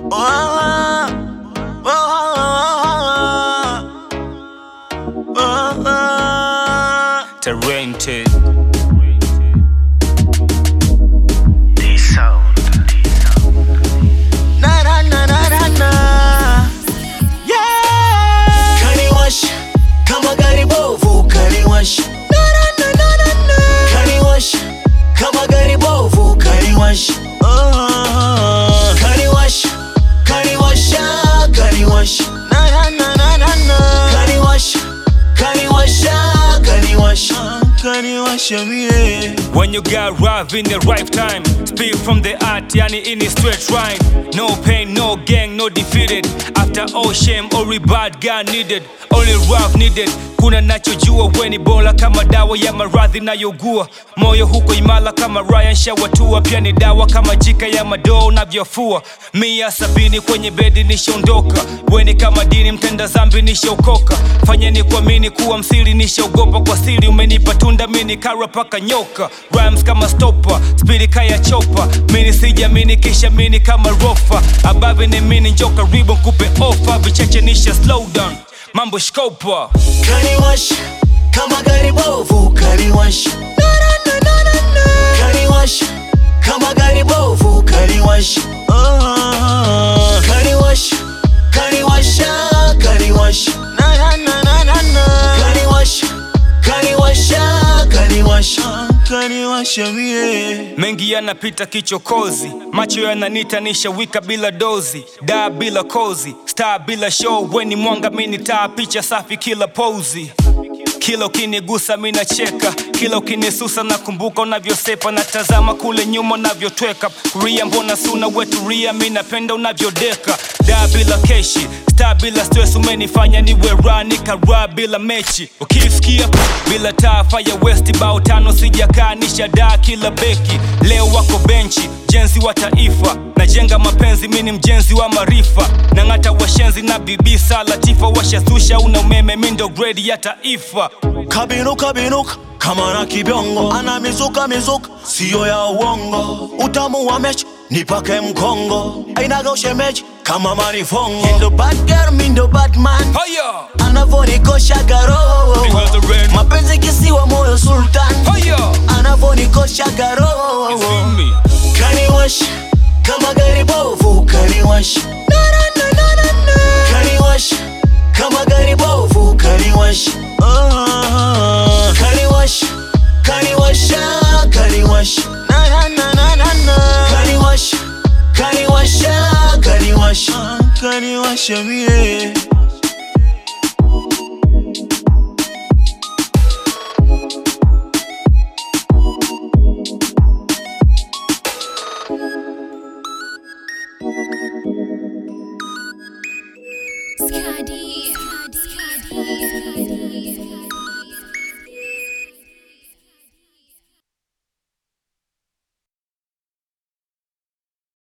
Talented. Na, na, na, na, na, na. Yeah. Kaniwash kama gari bovu kaniwash Na, na, na, na, na, na. kaniwash kama gari bovu kaniwash Oh. kaniwash kaniwasha kaniwash Na, na, na, na, na, na. kaniwash kaniwasha kaniwash Kaniwasha mie. When you got rough in the right time Speak from the heart, yani in a straight rhyme No pain, no gang, no defeated After all shame, only bad guy needed Only rough needed Kuna nachojua weni bora kama dawa ya maradhi nayogua Moyo huko imala kama Ryan shawatua Pia ni dawa kama jika ya madoo unavyofua Mia sabini kwenye bedi nishaondoka Weni kama dini mtenda zambi nishaokoka Fanyeni kuamini kuwa msiri nishaogopa Kwa siri umenipa tunda mini kara paka nyoka Rhymes kama stopa, spidi kaya chopa Mini sijamini kisha mini kama rofa Abavi ni mini njo karibu nkupe ofa Vicheche nisha slow down Mambo shkopa kaniwash kama gari bovu kaniwash Na, na, na, na, na, na. kaniwash kama gari bovu kaniwash Oh. kaniwash kaniwasha kaniwash Na, na, na, na, na, na. kaniwash kaniwasha kaniwash Kaniwasha mie. mengi yanapita kichokozi macho yananita nishawika bila dozi daa bila kozi star bila show weni mwanga mini taa picha safi kila pozi kila ukinigusa minacheka kila ukinisusa nakumbuka unavyosepa natazama kule nyuma unavyotweka kuria mbona suna wetu ria mi napenda unavyodeka daa bila keshi star bila stress umenifanya niwe ra nikara bila mechi ukisikia bila taafa ya west bao tano sijakaa nishadaa kila beki leo wako benchi jenzi wa taifa najenga mapenzi mini mjenzi wa maarifa nang'ata washenzi na bibi salatifa washazusha una umeme mindo gredi ya taifa kabinuka binuka kama na kibiongo ana mizuka mizuka siyo ya uongo utamu wa mechi nipake mkongo ainaga ushemeji kama manifongo Mindo bad girl, mindo bad man. haya Anavonikosha garo. Because the rain. Mapenzi kisiwa moyo sultan. haya Anavonikosha garo. Feel me? kaniwash kama gari bovu kaniwash Na, na, na, na, na, na. kaniwash kama gari bovu kaniwash Oh. kaniwash kaniwasha kaniwash Na, na, na, na, na, na. kaniwash kaniwasha kaniwash Kaniwasha mie.